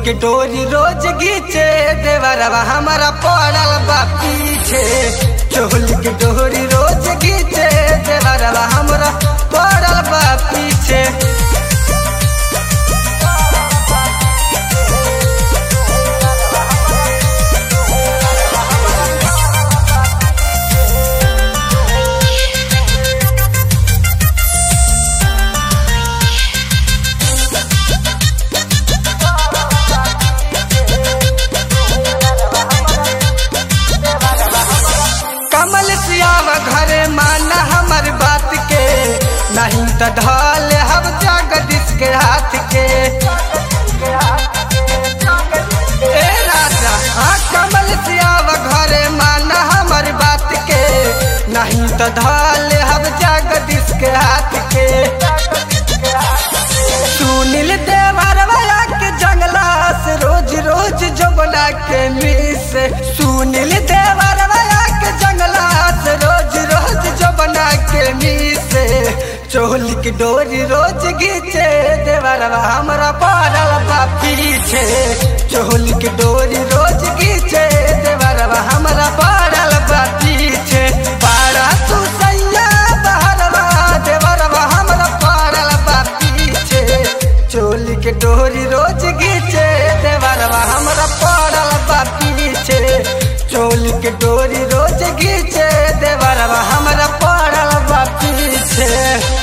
के डोरी रोज घीचे देवरवा हमारा पड़ल बा पीछे चोली के डोरी रोज घीचे देवरवा हमारा पड़ल बा पीछे कमल सियाव घरे माना हमर बात के नहीं तो ढल हम जगदीश के हाथ के ए राजा हाँ कमल सियाव घरे माना हमर बात के नहीं तो ढल हम जगदीश के हाथ के सुनील देवर वाला के जंगला से रोज रोज जमुना के मिस सुनील देवर वाला के जंगला से रोज रोज जमुना के मिस चोली की डोरी रोज घीचे देवरवा हमरा पड़ल बा पीछे चोली की डोरी रोज घीचे देवरवा हमरा पड़ल बा पीछे पारा तू सैया बहरवा देवरवा हमरा पड़ल बा पीछे चोली के डोरी रोज घीचे देवरवा हमरा पड़ल बा पीछे चोली के डोरी रोज घीचे देवरवा हमरा पड़ल बा पीछे